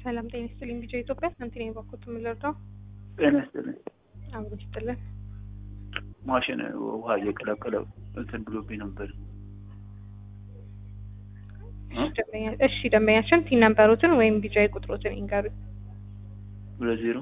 ሰላም ጤና ይስጥልኝ። ቢጫ ኢትዮጵያ ሳንቲኔ በኩት የምንረዳው ጤና ይስጥልኝ። አብሮ ይስጥልን። ማሽን ውሃ እየቀላቀለ እንትን ብሎብኝ ነበር። እሺ ደንበኛ- እሺ ደንበኛችን ቲን ነምበሩትን ወይም ቢጫ ቁጥሮትን ይንገሩ። ሁለት ዜሮ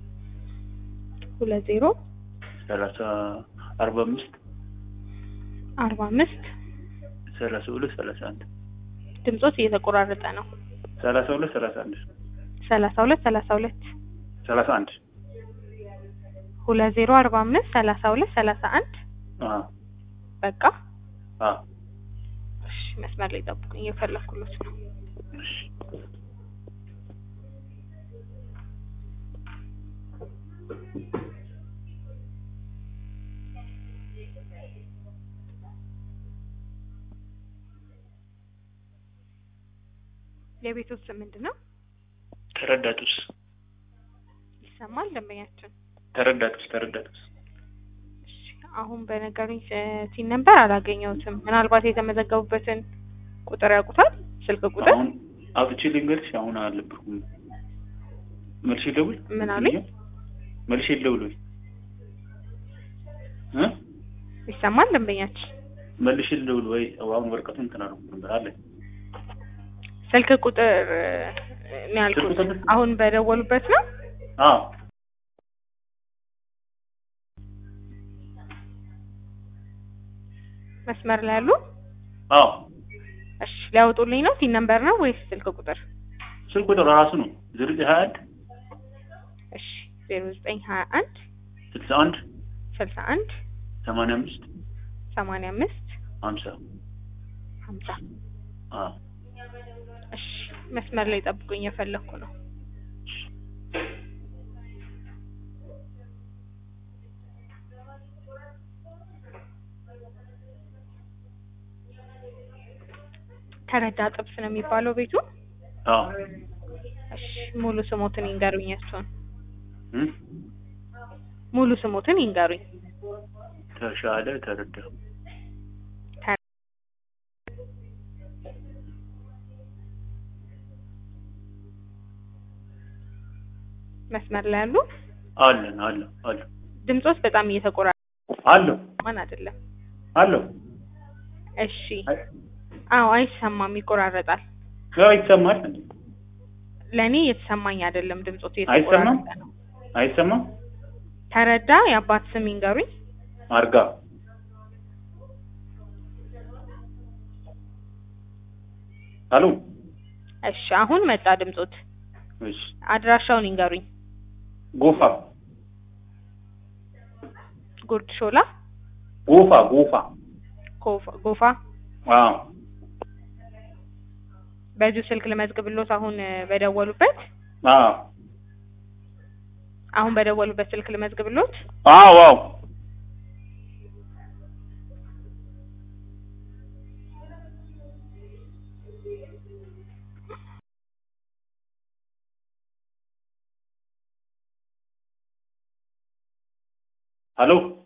ሁለት ዜሮ ሰላሳ አርባ አምስት አርባ አምስት ሰላሳ ሁለት ሰላሳ አንድ ድምጾት እየተቆራረጠ ነው። ሰላሳ ሁለት ሰላሳ አንድ ሰላሳ ሁለት ሰላሳ ሁለት ሰላሳ አንድ ሁለት ዜሮ አርባ አምስት ሰላሳ ሁለት ሰላሳ አንድ አዎ በቃ አዎ እሺ መስመር ላይ ጠብቁኝ፣ እየፈለኩሎት ነው። እሺ የቤቶት ስም ምንድን ነው? ተረዳቱስ ይሰማል ደንበኛችን? ተረዳቱስ ተረዳቱስ እሺ አሁን በነገሩኝ ስ- ቲን ነምበር አላገኘሁትም። ምናልባት የተመዘገቡበትን ቁጥር ያውቁታል? ስልክ ቁጥር አሁን አውጥቼ ልንገርሽ አሁን አልነበርኩም መልሼ ልደውል ምን አሉኝ? መልሼ ልደውል ወይ እ ይሰማል ደንበኛችን? መልሼ ልደውል ወይ አሁን ወረቀቱን እንትን አልኩት ነበር አለ ስልክ ቁጥር እ፣ ነው ያልኩት። ስልክ ቁጥር? አሁን በደወሉበት ነው? አዎ መስመር ላይ ያሉ? አዎ እሺ ሊያወጡልኝ ነው? ቲን ነምበር ነው ወይስ ስልክ ቁጥር? ስልክ ቁጥር ራሱ ነው ዜሮ ዘጠኝ ሀያ አንድ እሺ ዜሮ ዘጠኝ ሀያ አንድ ስልሳ አንድ ስልሳ አንድ ሰማንያ አምስት ሰማንያ አምስት ሀምሳ ሀምሳ አዎ እሺ መስመር ላይ ጠብቁኝ፣ እየፈለኩ ነው። ተረዳ ጥብስ ነው የሚባለው ቤቱ? አዎ እሺ ሙሉ ስሞትን ይንገሩኝ። እሱን እ ሙሉ ስሞትን ይንገሩኝ። ተሻለ ተረዳ መስመር ላይ ያሉ? አለን አለ አለ ድምጾች በጣም እየተቆራረጠ አለው ማን አይደለም። አለው እሺ አዎ አይሰማም፣ ይቆራረጣል። ያው ይሰማል እንዴ ለእኔ የተሰማኝ አይደለም፣ ድምጾት አይሰማም? እየተቆራረጠ ነው። አይሰማም ተረዳ የአባት ስም ይንገሩኝ። አርጋ አሎ እሺ አሁን መጣ ድምጾት። እሺ አድራሻውን ይንገሩኝ። ጎፋ ጉርድ ሾላ ጎፋ ጎፋ ኮፋ- ጎፋ። አዎ በዚሁ ስልክ ልመዝግብሎት አሁን እ፣ በደወሉበት አዎ አሁን በደወሉበት ስልክ ልመዝግብሎት። አዎ አዎ ሄሎ